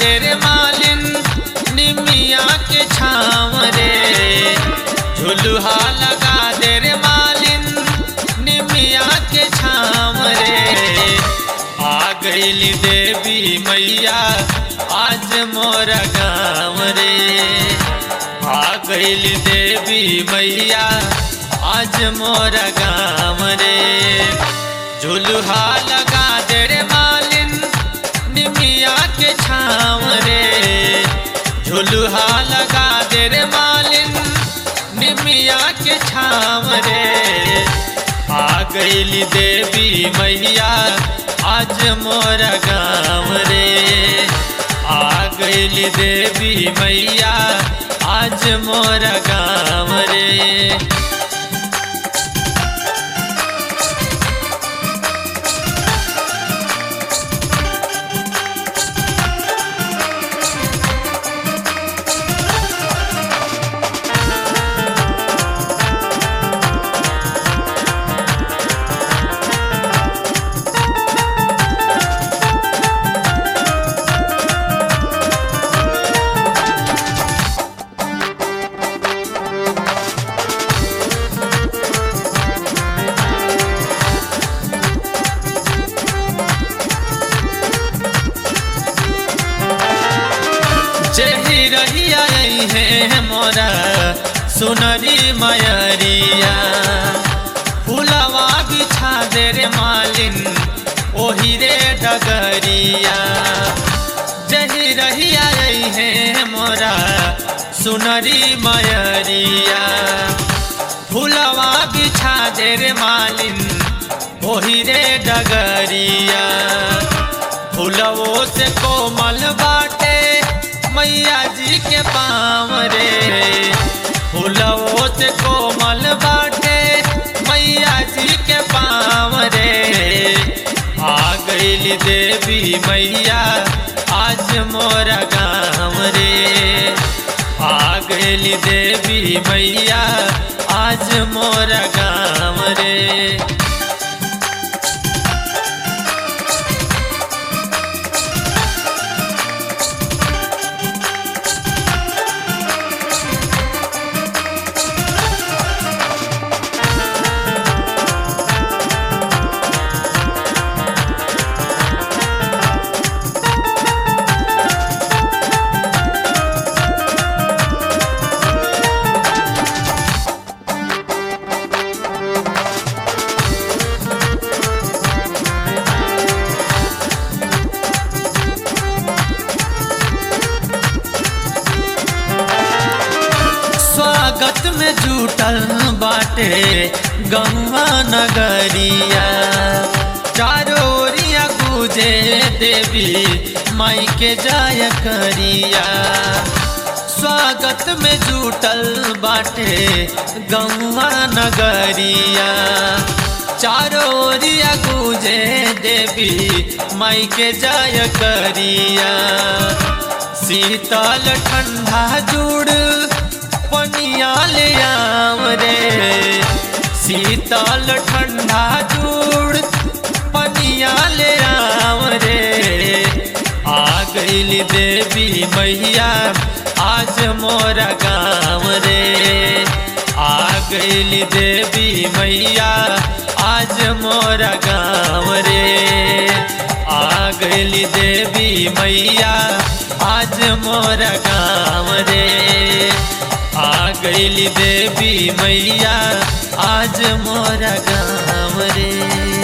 दे रे मालिन निमिया के छाँव रे झुलुहा लगा दे रे मालिन निमिया के छाँव रे आ गईली देवी मैया आज मोर गाँव रे आ गईली देवी मैया आज मोर गाँव रे झुलुहा लगा दे रे मालिन निमिया के छाँव रे झुलुहा लगा दे रे मालिन निमिया के छाँव रे आ गईली देवी मैया आज मोर गाँव रे आ गईली देवी मैया आज मोर गाँव रे जेही रहिया है मोरा सुनरी मयरिया फुलवा बिछा दे रे मालिन ओही रे डगरिया जही रहिया है मोरा सुनरी मयरिया फुलवा बिछा दे रे मालिन ओही रे डगरिया फुलवो से कोमल बाटे मैया जी के पाँव रे फुलवो से कोमल बाटे मैया जी के पाँव रे आ गईली देवी मैया आज मोर गाँव रे आ गईली देवी मैया आज मोर गाँव रे स्वागत में जुटल बाटे गंगा नगरिया चारों ओरिया गुजे देवी माई के जाय करिया स्वागत में जुटल बाटे गंगा नगरिया चारों ओरिया गुजे देवी माई के जाय करिया शीतल ठंडा जुड़ पनिया ले आव रे शीतल ठंडा जुड़ पनिया ले आव रे आ गईली देवी मैया आज मोर गाँव रे आ गईली देवी मैया आज मोर गाँव रे आ गईली देवी मैया आज मोर गाँव रे आ गईली देवी मैया आज मोर गाँव रे